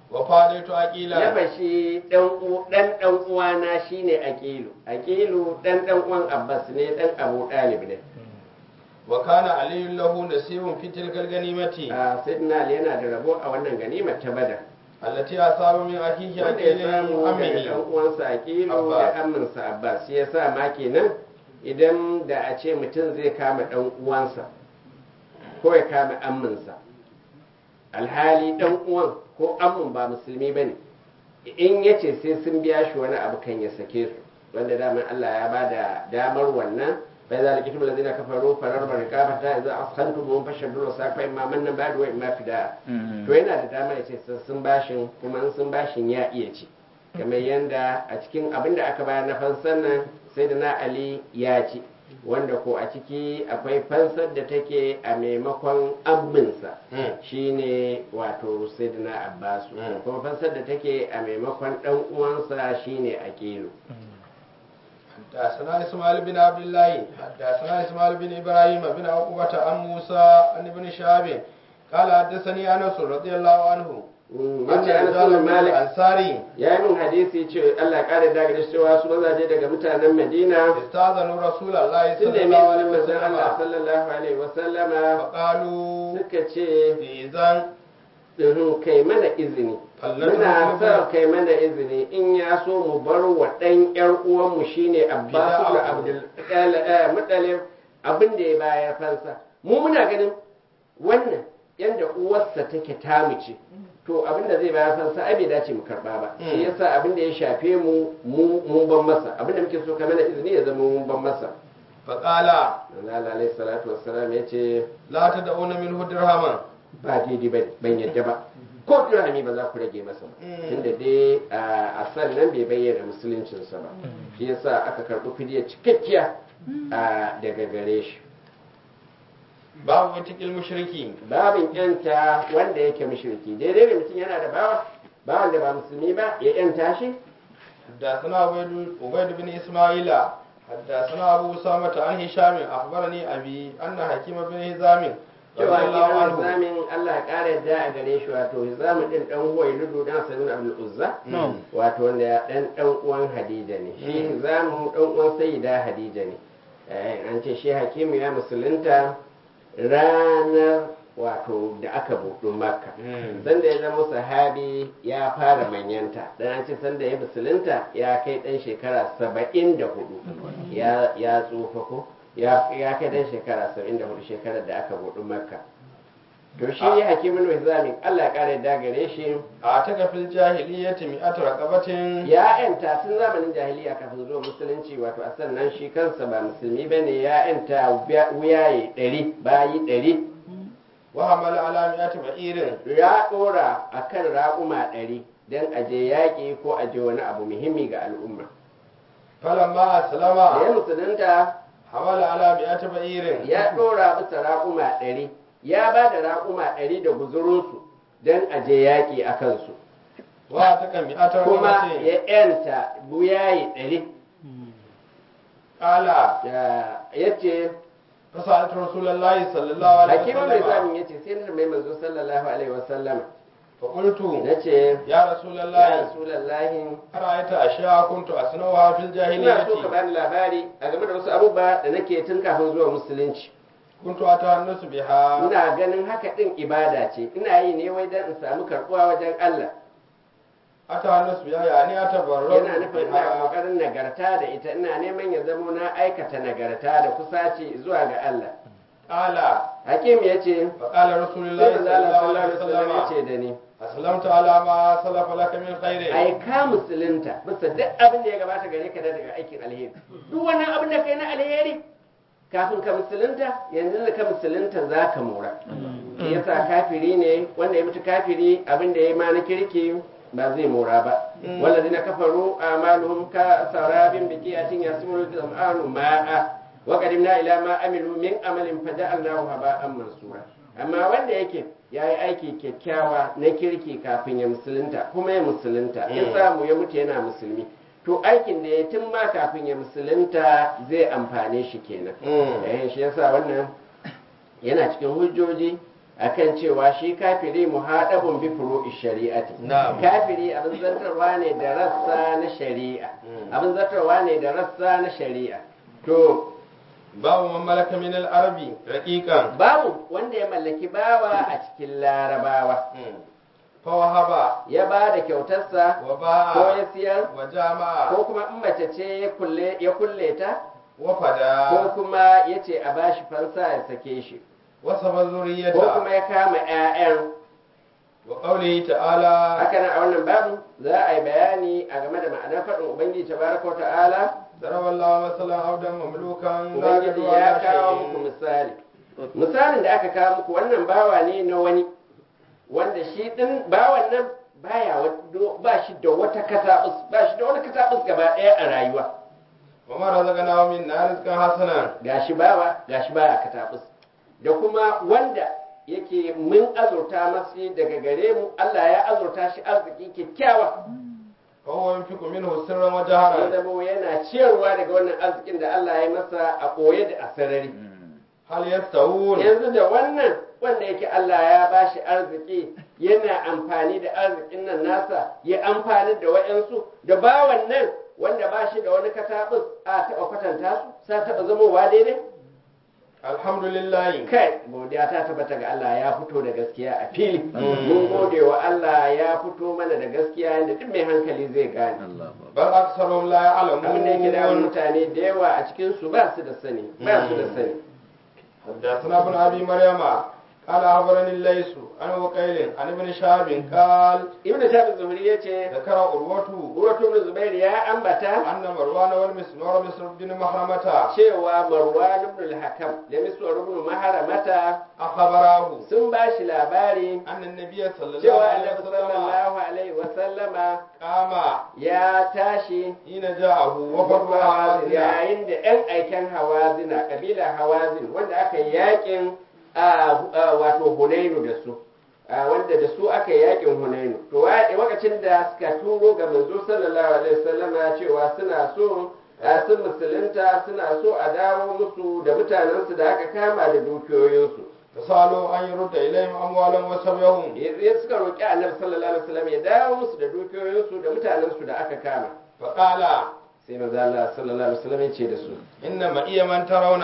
wa fadaitu na aqila bashi dan u- dan dan uwana shine aqilu aqilu dan dan uwan abbas ne dan abu dalib ne wa kana aliyun lahu nasibun fi tilkal ganimati a sayyidina ali yana da rabo a wannan ganimar ta badar allati asaba min akhihi wanda ya aqilin samu daga ammihi dan uwansa aqilu Abbas. da aminsa abbas shi yasa ma kenan idan da a ce mutum zai kama dan uwansa ko ya kama amminsa alhali dan uwan ko ammin ba musulmi bane in yace sai sun biya shi wani abu kan ya sake su wanda daman Allah ya bada damar wannan bai za likitum lazina kafaru farar barika ta idza ashantum mun fashaddu safa imma mannan ba'du wa imma fida to yana da dama ya ce sun bashin kuma in sun bashin ya iya ci kamar yadda a cikin abin da aka bayar na fansan nan sai da na ali ya ci wanda ko a ciki akwai fansar da take a maimakon abinsa Mm. shine wato sai da na abbasu Mm. kuma fansar da take a maimakon dan uwansa shine aqilu حدثنا اسماعيل بن عبد الله حدثنا اسماعيل بن ابراهيم بن عقبة عن موسى عن ابن شهاب قال حدثني انس رضي الله عنه Mm, أن yace Anas رجال bin من Malik الانصار ya yi min hadisi ce Allah ya kare daga da cewa su mazaje daga mutanen Madina استاذنوا رسول الله sun صلى nemi الله عليه izinin manzon Allah وسلم sallallahu alaihi wasallama فقالوا suka ce بإذن "Uhum, kai mana izini Fallatu muna Muslimu. sa kai mana izini in ya so mu bar wa ɗan ƴar uwanmu shine Abbasu da Bida'ahu. Abdul eh, Muttalib abin da ya bayar fansa mu muna ganin wannan yanda uwarsa take tamu ce to abin da zai bayar fansa ai bai dace mu karba ba shi Mm. yasa abin da ya shafe mu mu mun ban masa abin da muke so kai mana izini ya zama mun ban masa فقال Allah alaihi salatu wassalam yace لا تدعون منه درهما ba daidai ba ban yadda ba ko dirhami ba za ku rage masa ba Mm. tunda dai a sannan bai bayyana musuluncinsa ba shi yasa aka karɓi fidiyar cikakkiya a daga gare shi باب وتك المشركين babin yanta wanda yake mushriki daidai da mutum yana da bawa bawan da ba musulmi ba ya yanta shi حدثنا عبيد عبيد بن اسماعيل حدثنا ابو اسامه عن هشام اخبرني ابي ان حكيم بن هزام cewa رضي الله kiran عنه zamin Allah ya ƙara yadda a gare shi wato hizamu din dan huwa ludu dan sanin abdul uzza نعم wato wanda ya dan dan uwan Hadija ne shi Mm. zamu dan uwan Sayyida Hadija ne eh an ce shi Hakimu ya musulunta ranar wato da aka buɗu Makka Mm. sanda ya zama sahabi ya fara manyanta dan an ce sanda ya musulunta ya kai dan shekara saba'in da hudu ya ya tsufa ko ya ya kai dan shekara saba'in da hudu shekarar da aka buɗu Makka to shi Ah. Hakimu Hizami Allah ya kare da gare shi اعتق في الجاهليه مئة رقبه ya yanta tun zamanin jahiliya kafin zuwa musulunci wato a sannan shi kansa ba musulmi ba ne ya yanta wuyaye ɗari bayi ɗari وحمل على مئة بعير ya ɗora a kan raƙuma ɗari don aje yaƙi ko aje wani abu muhimmi ga al'umma فلما da ya اسلم musulunta حمل على مئة بعير ya ɗora bisa raƙuma ɗari ya ba da raƙuma ɗari da guzurinsu don aje yaƙi a kansu واعتق مئة kuma رقبه ya yanta wuyaye ɗari قال ya ce فسألت رسول الله صلى الله عليه hakimin mai وسلم zamin ya ce sai na mai manzo sallallahu alaihi wasallama فقلت na ce يا رسول ya الله rasulallahi أرأيت أشياء كنت أصنعها في ina so ka الجاهلية bani labari a game da wasu abubuwa da nake tun kafin zuwa musulunci كنت أتهنس بها ina ganin haka din ibada ce ina yi ne wai dan in samu karbuwa wajen Allah أتهنس بها يعني أتبرر yana nufin ina بها kokarin nagarta da ita ina neman ya zamo na aikata nagarta da kusaci zuwa ga Allah قال hakim ya ce فقال رسول sai الله manzo صلى Allah الله sallallahu عليه alaihi wasallam ya وسلم ce da ni أسلمت على ما سلف لك من خير ai ka musulunta bisa duk abin da ya gabata gare ka da daga aikin alheri duk wannan abin da kai na alheri kafin ka musulunta yanzu da ka musulunta za ka mora shi yasa kafiri ne wanda ya mutu kafiri abin da ya ma na kirki ba zai mora ba Mm. walladina kafaru amaluhum ka sarabin biqiyatin yasmulu zam'anu ma'a wa qadimna ila ma amilu min amalin faja'alnahu haba'an mansura amma wanda yake ya yi aiki kyakkyawa na kirki kafin ya musulunta kuma ya musulunta ya Mm. samu ya mutu yana musulmi to aikin da ya tun ma kafin ya musulunta zai amfane shi kenan Mm. eh shi yasa wannan yana cikin hujjoji akan cewa shi kafiri muhadabun bi furu'i shari'ati Na'am. kafiri abin zartarwa ne da rassa na shari'a Mm. abin zartarwa ne da rassa na shari'a to babu man malaka min al-arabi raqiqan babu wanda ya mallaki bawa a cikin larabawa fa wahaba ya ba da kyautarsa wa ko ba'a ya siyar wa jama'a ko kuma in mace ce ya kulle ya kulle ta wa ko fada kuma ya ce a bashi fansa ya sake shi wa saba ko zuriyata kuma ya kama 'ya'yan wa qawlihi ta'ala haka nan a wannan babu za a yi bayani a game da ma'anar faɗin ubangiji tabaraka wa ta'ala ضرب الله مثلا عبدا مملوكا لا ubangiji يدعو ya على kawo muku شيء misali misalin da aka kawo muku wannan bawa ne na wani wanda shi din bawan nan baya wa- ba shi da wata katabus ba shi da wani katabus gaba ɗaya a rayuwa وما رزقناه منا رزقا حسنا gashi bawa gashi baya katabus da kuma wanda yake mun azurta masu daga gare mu Allah ya azurta shi arziki kyakkyawa فهو ينفق منه سرا ya وجهرا zama yana ciyarwa daga wannan arzikin da Allah ya masa a ɓoye da a sarari هل يستوون yanzu da wannan wanda yake Allah ya bashi arziki yana amfani da arzikin nan nasa ya amfani da wa'yansu da bawan nan wanda ba shi da wani katabus a taɓa kwatanta su sa taɓa zamowa daidai الحمد لله kai godiya ta tabbata ga Allah ya fito da gaskiya a fili Mm. mun gode wa Allah ya fito mana da gaskiya yadda duk mai hankali zai gane بل أكثرهم لا abin da yake da يعلمون mutane da yawa a cikin su ba su da sani ba su da Mm. sani حدثنا ابن أبي مريم قال أخبرني الليث عن وقيل عن ابن شهاب قال ibn tabi zuhri yace ذكر عروة Urwatu ibn Zubair ya ambata أن مروان والمسنور مصر بن محرمة cewa Marwan ibn al-Hakam da Miswar ibn Maharamata أخبراه sun ba shi labari أن النبي صلى الله cewa عليه Annabi وسلم sallallahu alaihi wa sallama قام ya tashi حين جاءه وفد هوازن yayin da ‘yan aiken hawazina ƙabilar hawazin wanda aka yi yakin a a, wato hunainu da su a, wanda da su aka yi yakin hunainu to wa- lokacin da suka turo ga manzo sallallahu alaihi wasallama cewa suna so a, sun musulunta suna so a dawo musu da mutanensu da aka kama da dukiyoyinsu فسألوا أن يرد إليهم أموالهم وسبيهم ya suka roƙi annabi sallallahu alaihi wasallam ya dawo musu da dukiyoyinsu da mutanensu da aka kama فقال sai manzo Allah sallallahu alaihi wasallam ya ce da su إن معي من ترون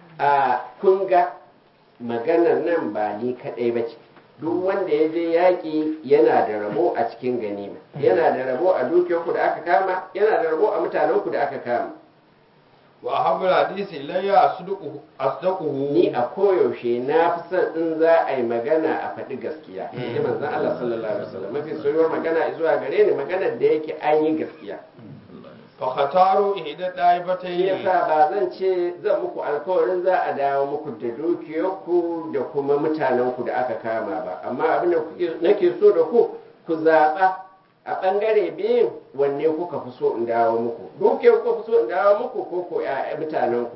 a kun ga maganar nan ba ni kaɗai ba ce duk wanda ya je yaƙi yana da rabo a cikin ganima yana da rabo a dukiyarku da aka kama yana da rabo a mutanenku da aka kama وأحب الحديث إلي أصدقه أصدقه ni a koyaushe na fi son in za a yi magana a faɗi gaskiya ji manzon Allah sallallahu alaihi wasallam mafi soyuwar magana zuwa gare ni maganar da yake an yi gaskiya فختاروا إحدى shi الطائفتين yasa ba zan ce zan muku alkawarin za a dawo muku da dukiyarku da kuma mutanenku da aka kama ba amma abin da kuke- nake so da ku ku zaɓa a ɓangare biyun wanne kuka fi so in dawo muku dukiyar kuka fi so in dawo muku ko ko ƴaƴa mutanenku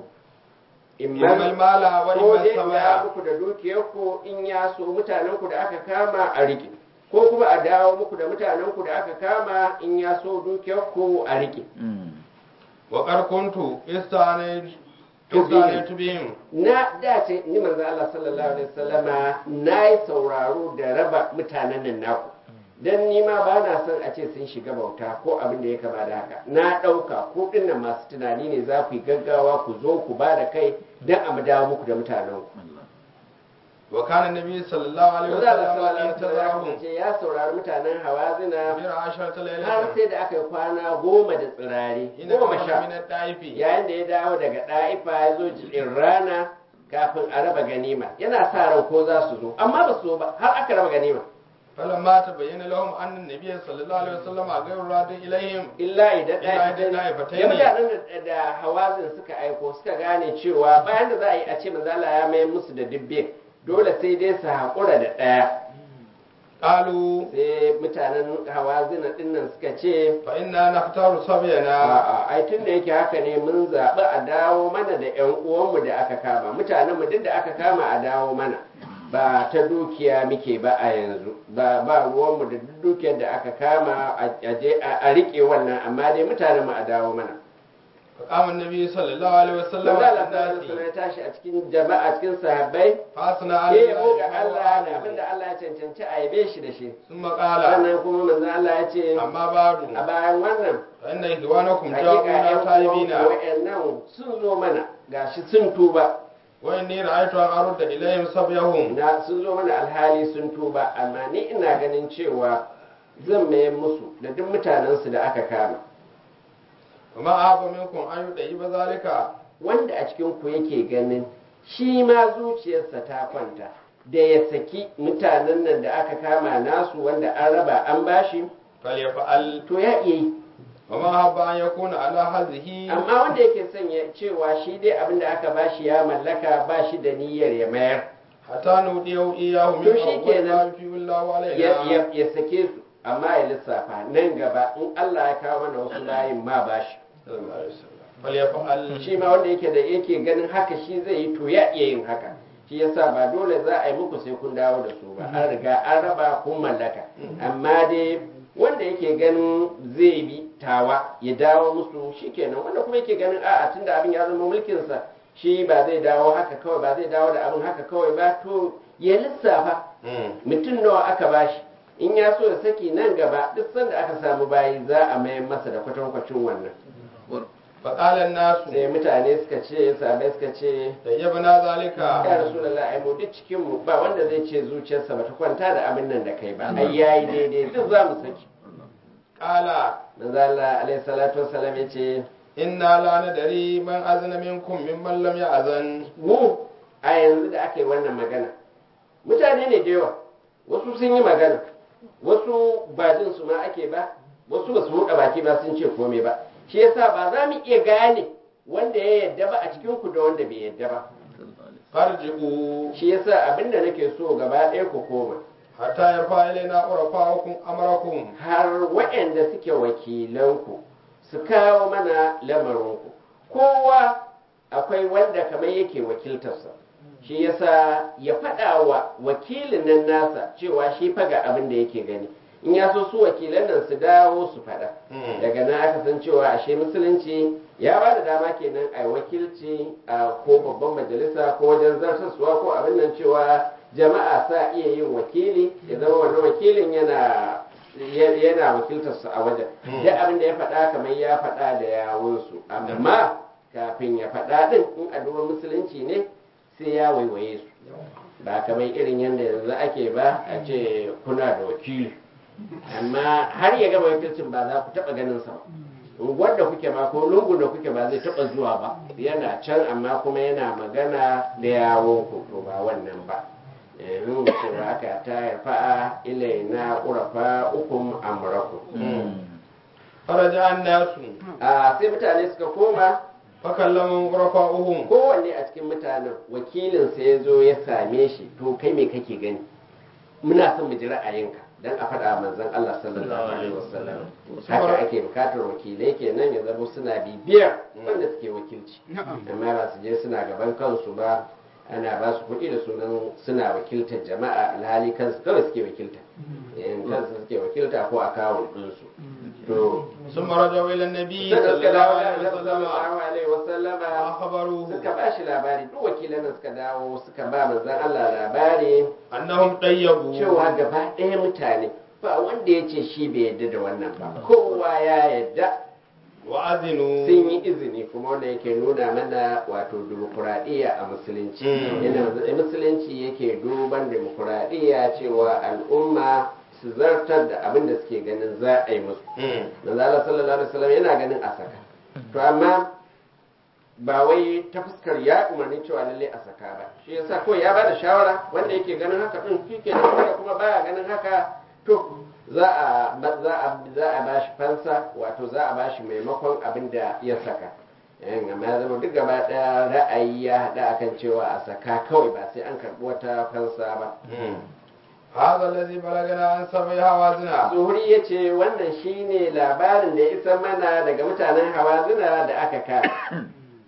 إما المال ko وإما dai in dawo السماء muku da dukiyarku in ya so mutanenku da aka kama a riƙe ko kuma a dawo muku da mutanenku da aka kama in ya so dukiyarku a riƙe وقد كنت استعنيت استعنيت بهم na dace ni manzo Allah sallallahu alaihi wasallama nayi sauraro da raba mutanen nan naku dan ni ma ba na son a ce sun shiga bauta ko abin da ya kama da haka na ɗauka ko dinnan masu tunani ne za ku yi gaggawa ku zo ku ba da kai dan a mu dawo muku da mutanen ku وكان النبي صلى الله عليه manzo Allah وسلم sallallahu alaihi wasallama انتظرهم ce ya saurari mutanen hawazina غير عشرة har ليلة sai da aka yi kwana goma da tsirari حين goma خرج sha من الطائف yayin da ya dawo daga ɗa'ifa ya zo jikin rana kafin a raba ganima yana sa ran ko za su zo amma ba su zo ba har aka raba ganima فلما تبين لهم أن النبي صلى الله عليه وسلم غير راد إليهم illa idan Illa idan ɗa'ifa ɗa'ifatai ya ne. mutanen da- da hawazin suka aiko suka gane cewa bayan da za a yi a ce manzala ya mayar musu da dubbe dole sai dai su haƙura da ɗaya قالوا sai mutanen hawazina ɗinnan suka ce فإنا نختار صبينا A'a, ai tun da yake haka ne mun zaɓi a dawo mana da ‘yan uwanmu da aka kama, mutanenmu duk da aka kama a dawo mana, ba ta dukiya muke ba a yanzu, ba ba ruwanmu da duk dukiyar da aka kama a a je a a riƙe wannan, amma dai mutanenmu a dawo mana. فقام النبي صلى الله عليه وسلم manzo على Allah sallallahu alaihi الناس wasallam ya tashi a cikin jama'a cikin sahabbai فاثنى على ya yabo ga الله Allah da abinda Allah ya cancanci a yabe shi da shi ثم قال sannan kuma manzo Allah ya ce أما بعد a bayan wannan فإن إخوانكم hakika جاءونا ƴan تائبين uwanku wa'annan sun zo mana gashi sun tuba وإني رأيت أن أرد إليهم صبيهم na sun zo mana alhali sun tuba amma ni ina ganin cewa zan mayar musu da duk mutanensu da aka kama وما أحب منكم أن يطيب ذلك wanda a cikin ku yake ganin shi ma zuciyarsa ta kwanta da ya saki mutanen nan da aka kama nasu wanda an raba an bashi فليفعل to ya iya yi وما أحب أن يكون على هذه amma wanda yake son ya cewa shi dai abin da aka bashi ya mallaka ba shi da niyyar ya mayar حتى نوديه إياه من To shi أول kenan. ما يفي الله ya, علينا ya, ya sake su amma ya lissafa nan gaba in Allah ya kawo mana wasu layin ma bashi صلى الله عليه وسلم فليفعل shi ma wanda yake da yake ganin haka shi zai yi to ya iya yin haka shi yasa ba dole za a yi muku sai kun dawo da su ba an riga an raba kun mallaka amma dai wanda yake ganin zai bi tawa ya dawo musu shikenan wanda kuma yake ganin a'a tunda abin ya zama mulkinsa shi ba zai dawo haka kawai ba zai dawo da abin haka kawai ba to ya lissafa مم. mutum nawa aka bashi in ya so ya saki nan gaba duk sanda aka samu bayi za a mayar masa da kwatankwacin wannan فقال الناس sai mutane suka ce sabai suka ce طيبنا ذلك ya rasulullah ai mu duk cikin mu ba wanda zai ce zuciyarsa bata kwanta da abin nan da kai ba ai yayi daidai duk za mu saki قال manzo Allah alaihi salatu wassalam ya ce إنا لا ندري من أذن منكم ممن لم يأذن mu a yanzu da aka yi wannan magana mutane ne da yawa wasu sun yi magana wasu ba jin su ma ake ba wasu ba su buɗe baki ba sun ce komai ba shi yasa ba za mu iya gane wanda ya yadda ba a cikin ku da wanda bai yadda ba فارجعوا shi yasa abinda nake so gaba ɗaya ku koma حتى يرفع إلينا عرفاؤكم أمركم har waɗanda suke wakilanku su kawo mana lamarinku kowa akwai wanda kamar yake wakiltarsa shi yasa ya faɗa wa wakilin nan nasa cewa shi faga abin da yake gani in ya so su wakilan nan su dawo su faɗa Mm. daga nan aka san cewa ashe musulunci ya ba da dama kenan a wakilci a ko babban majalisa ko wajen zartaswa ko abin nan cewa jama'a sa iya yin wakili ya zama wannan wakilin yana ya- yana wakiltarsu a wajen Mm. duk abin da ya faɗa kamar ya faɗa da yawunsu amma kafin ya faɗa ɗin in a duba musulunci ne sai ya waiwaye su ba kamar irin yadda yanzu ake ba a ce kuna da wakili amma har ya gama wakilcin ba za ku taɓa ganin sa ba unguwar da kuke ma ko lungun da kuke ba zai taɓa zuwa ba yana can amma kuma yana magana da yawon ku to ba wannan ba yanzu cewa aka ta fa'a ilaina urafa ukum amrakum فرجع الناس a sai mutane suka koma فكلمهم عرفاؤهم kowanne a cikin mutanen wakilinsa ya zo ya same shi to kai me kake gani muna son mu ji ra'ayinka dan a faɗa manzon Allah sallallahu alaihi wasallam haka ake bukatar wakilai kenan ya zama suna bibiyar wanda suke wakilci amma ba su je suna gaban kansu ba ana ba su kuɗi da sunan suna wakiltar jama'a alhali kansu kawai suke wakilta in kansu suke wakilta ko a kawo ɗinsu to ثم رجعوا إلى النبي sai da صلى suka الله dawo da عليه Annabi وسلم sallallahu alaihi wasallama وأخبروه suka ba shi labari duk wakilan nan suka dawo suka ba manzon Allah labari أنهم طيبوا cewa gaba ɗaya mutane ba wanda ya ce shi bai yadda da wannan ba kowa ya yadda وأذنوا sun yi izini kuma wanda yake nuna mana wato dimokuraɗiyya a musulunci Mm. yana musulunci yake duban dimokuraɗiyya cewa al'umma su zartar da abin da suke ganin za a yi musu مم. manzo Allah sallallahu alaihi wasallam yana ganin a saka to amma ba wai ta fuskar ya umarni cewa lalle a saka ba shi yasa ko ya bada shawara wanda yake ganin haka din shike da wanda kuma baya ganin haka to za a za a za a bashi fansa wato za a bashi maimakon abin da ya saka yan amma ya zama duk gaba daya ra'ayi ya hada akan cewa a saka kawai ba sai an karbi wata fansa ba مم. هذا الذي بلغنا عن سبع هوازنا zuhuri ya ce wannan shine labarin da ya isa mana daga mutanen hawazina da aka kare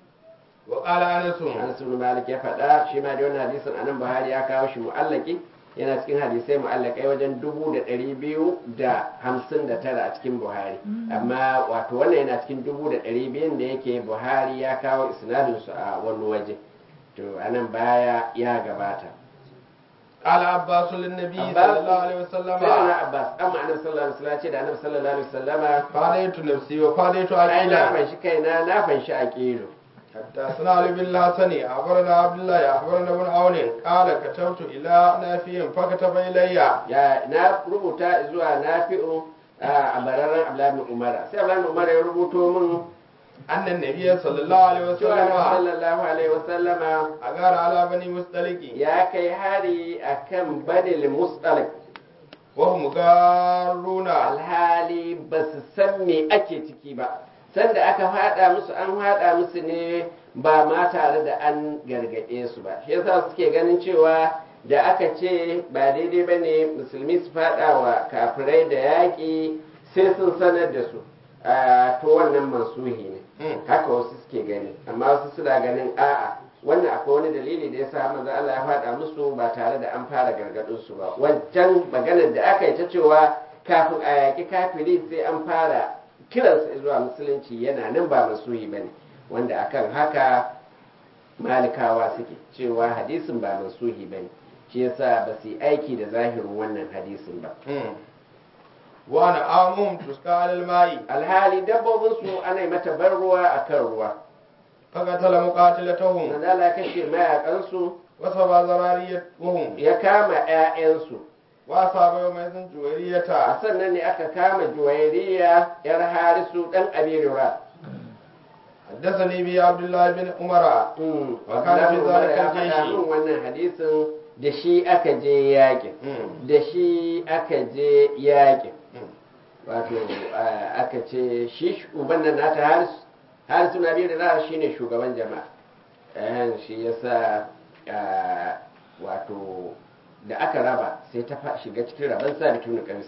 وقال أنس Anas ibn Malik ya faɗa shi ma da wannan hadisin anan Buhari ya kawo shi mu'allaki yana cikin hadisai mu'allakai wajen dubu da ɗari biyu da hamsin da tara a cikin buhari amma wato wannan yana cikin dubu da ɗari biyun da yake buhari ya kawo isnadinsu a wani waje to anan baya ya gabata قال عباس للنبي Abbas- صلى الله عليه وسلم sai na abbas amma annabi sallallahu alaihi wasallam ce da annabi sallallahu alaihi wasallama فاديت نفسي وفاديت ai na عقيلا fanshi kaina na fanshi aqilu حدثنا علي بن الحسن أخبرنا عبد الله أخبرنا ابن عون قال كتبت إلى نافع فكتب إلي ya na rubuta zuwa nafi'u a bararren abdullahi ibn umara sai abdullahi ibn umara ya rubuto min أن النبي صلى الله عليه cewa annabi وسلم sallallahu alaihi wasallama أغار على بني مستلق ya kai hari akan banil mustalik وهم غارون alhali ba su san me ake ciki ba sanda aka fada musu an fada musu ne ba ma tare da an gargaɗe su ba shi yasa suke ganin cewa da aka ce ba daidai ba ne musulmi su fada wa kafirai da yaƙi sai sun sanar da su Ah, to wannan mansuhi ne Mm. haka wasu suke gani amma wasu suna ganin a'a wannan akwai wani dalili da yasa manzo Allah ya faɗa musu ba tare da an fara gargadin su ba wancan maganar da aka yi ta cewa kafin a yaƙi kafiri sai an fara kiransa zuwa musulunci yana nan ba masuhi bane wanda akan haka malikawa suke cewa hadisin ba masuhi bane shi yasa ba su yi aiki da zahirin wannan hadisin ba وأنا آمهم تسقى على الماء alhali dabbobinsu ana yi mata bar ruwa akan ruwa فقتل مقاتلتهم manzo Allah ya kashe mayakansu وسبى ذراريتهم ya kama 'ya'yansu وأصاب يومئذ a جويرية sannan ne aka kama juwairiya yar harisu dan abirura حدثني به عبد الله بن عمر وكان في ذلك ya faɗa الجيش min wannan hadisin da shi aka je yakin Mm. da shi aka je yakin Mm. wato ah, aka ce shi uban nan nata harisu harisu na abirura shine shugaban jama'a eh shi yasa ah, wato da aka raba sai ta fa- shiga cikin raban sa bitun kansu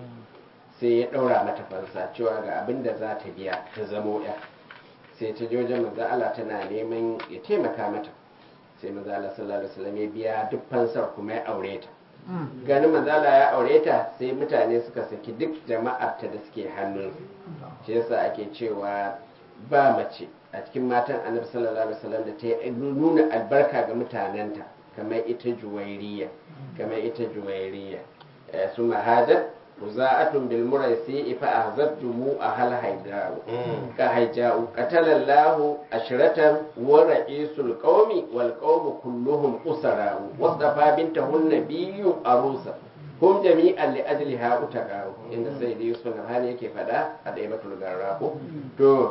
sai ya ɗaura mata fansa cewa ga abin da za ta biya ta zamo ya sai ta je wajen manzo Allah tana neman ya taimaka mata sai manzo Allah sallallahu alaihi wasallam ya biya duk fansar kuma ya aure ta ganin manzo Allah ya aure ta sai mutane suka saki duk jama'ar ta da suke hannun shi yasa ake cewa ba mace a cikin matan Annabi sallallahu alaihi wasallam da ta yi nuna albarka ga mutanenta kamar ita juwairiya kamar ita juwairiya Eh, su mahajat وزاءة بالمريسي فأهزبتم أهل هيداء كهيجاء قتل الله أشرة ورئيس القوم والقوم كلهم أسراء واصطفى بنته النبي أروسا هم جميعا لأجلها أتقاوا إن سيدي يوسف النبهاني كيف دا أدعيبة الغراب تو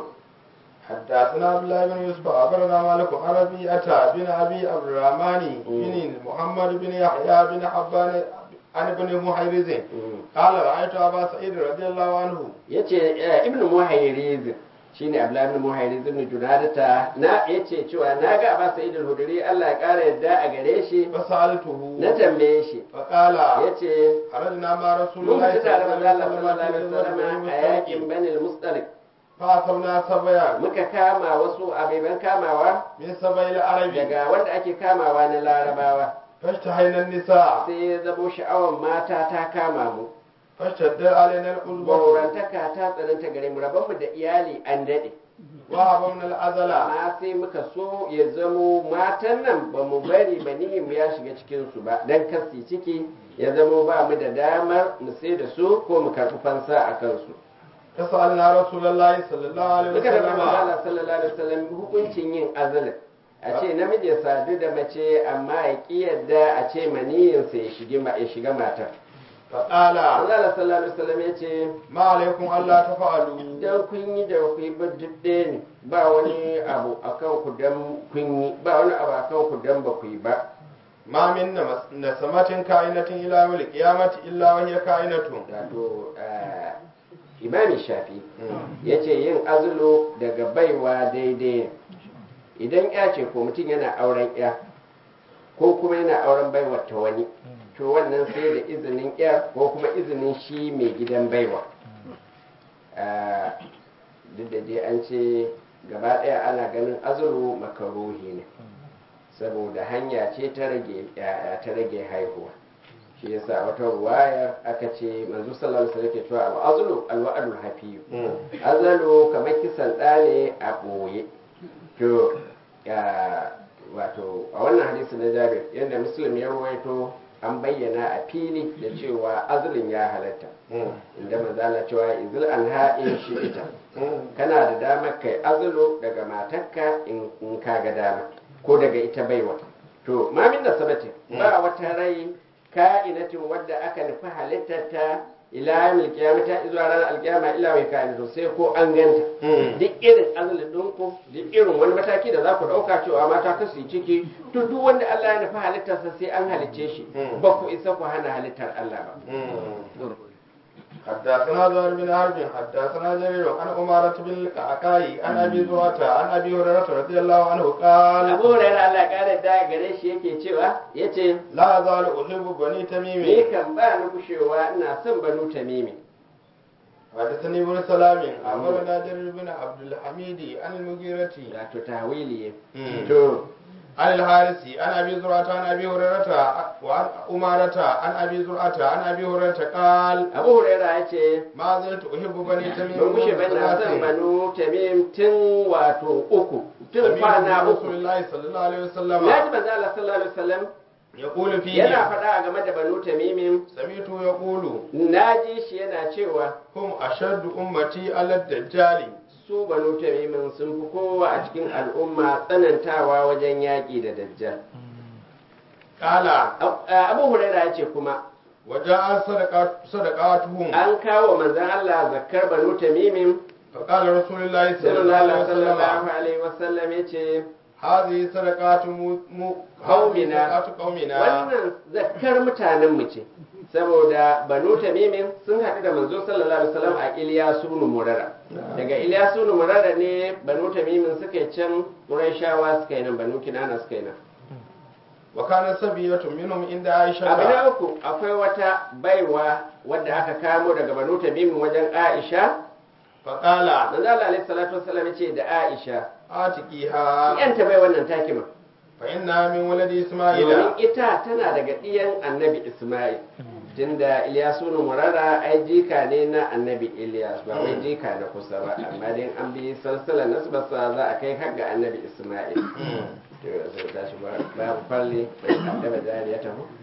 حدثنا عبد الله بن يوسف أخبرنا مالك عن ربيعة بن أبي عبد الرحمن بن محمد بن يحيى بن حبان عن ابن محيرز قال رأيت أبا سعيد رضي الله عنه yace eh, ibn muhayriz shine abdullahi ibn muhayriz ibn junadata na yace cewa na ga Abbas Sa'id al-Hudri Allah ya kara yadda a gare shi فسألته na tambaye shi فقال yace خرجنا مع رسول mun الله fita صلى tare الله da عليه Allah sallallahu alaihi وسلم wasallam a yakin Bani al-Mustalik فأصبنا سبيا muka kama wasu abeban kamawa من سبي العرب daga wanda ake kamawa na Larabawa فاشتهينا النساء sai ya zamo sha'awar mata ta kama mu فاشتد علينا الأذبة baurantaka ta tsananta gare mu rabonmu da iyali an daɗe وهبمنا العزل amma sai muka so ya zamo matan nan ba mu bari ba mu ya shiga cikinsu ba don kasi ciki ya zamo ba mu da damar mu sai da su ko mu karɓi fansa a kansu فسألنا رسول الله صلى الله عليه muka da وسلم Allah sallallahu alaihi wasallam hukuncin yin azalin a ce namiji ya sadu da mace amma ya ki yadda a ce maniyinsa ya shiga ya shiga matar فقال Allah sallallahu alaihi wasallam ya ce ما عليكم ألا تفعلوا dan kun yi da ku yi ba duk ɗaya ne ba wani abu akan ku dan kun yi ba wani abu akan ku dan ba ku yi ba ما من نمس- نسمة كائنة إلى يوم القيامة إلا وهي كائنة wato eh, imami shafi ya ce yin azulu daga baiwa daidai ne idan ya ce ko mutum yana auren ya ko kuma yana auren baiwa ta wani to wannan sai da izinin ya ko kuma izinin shi mai gidan baiwa Eh, duk da dai an ce gaba ɗaya ana ganin azulu makaruhi ne saboda hanya ce ta rage ya'ya, ta rage haihuwa shi yasa wata ruwayar aka ce manzo sallallahu alaihi wasallam ke cewa al-azlu al-wa'dul hafiyu azalu kamar kisan ɗa ne a ɓoye to ya wato a wannan hadisi na jabir yadda muslim ya ruwaito an bayyana a fili da cewa azulin ya halatta inda manzala cewa izil an ha'in shi ita kana da damar kai azulu daga matarka in in ka ga dama ko daga ita baiwa to mamin da sabati ba wata rai ka'inatin wadda aka nufi halittarta ila yamil kiyamata zuwa ranar alkiyama ila mai ka'inatu sai ko an ganta duk irin azalin ɗinku duk irin wani mataki da za ku ɗauka cewa mata ka su yi ciki to duk wanda Allah ya nufi halittarsa sai an halicce shi ba ku isa ku hana halittar Allah ba حدثنا زهير بن حرب حدثنا جرير عن أمارة بن الكعكاء عن أبي زرعة عن أبي هريرة رضي الله عنه قال Abu Hurairah Allah ya kare da gare shi yake cewa yace لا أزال أحب بني ni تميم kan ba ni kushewa ina son banu tamimi حدثني ابن سلام أخبرنا جرير بن عبد الحميد عن المغيرة wato tawili مم. to عن الحارث عن أبي زرعة عن أبي هريرة وعن أمارة عن أبي زرعة عن أبي هريرة قال Abu Hurairah yace ما زلت أحب بني تميم ban kushe ba na son banu tamim tun wato uku tun kwana رسول uku الله صلى الله عليه na وسلم ji manzo Allah sallallahu alaihi wasallam يقول فيه yana faɗa game da banu tamimin سمعت يقول na ji shi yana cewa هم أشد أمتي على الدجال su banu tamimin sun fi kowa a cikin al'umma tsanantawa wajen yaƙi da dajjal قال Ab- abu huraira ya ce kuma وجاء صدقات صدقاتهم an kawo manzon Allah zakkar banu tamimin فقال رسول الله صلى الله sallallahu عليه وسلم alaihi wasallam ya ce هذه صدقات مو مو قومنا. هذه صدقات قومنا wannan zakkar mutanen mu ce saboda banu tamimin sun haɗu da manzo sallallahu alaihi wasallam a Iliyasu ibn Murara daga Iliyasu ibn Murara ne banu tamimin suka yi can Qurayshawa suka yi nan banu Kinana suka yi nan وكان سبية منهم عند عائشة abu na uku akwai wata baiwa wadda aka kamo daga banu tamimin wajen Aisha فقال manzo Allah alaihi salatu wasallam ya ce da Aisha آتكيها yanta bai wannan takima فإنها من ولد domin إسماعيل ita tana daga ɗiyan annabi Ismail tunda Ilyasu nu murara ai jika ne na annabi Ilyas ba wai jika na kusa ba amma dai an bi salsalar nasbarsa za a kai har ga annabi Ismail to sai ta shi babu falli bai kaddaba jariya ta mu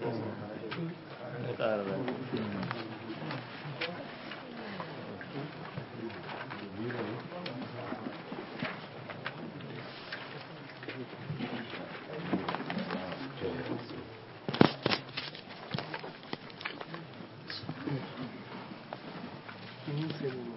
Iniziano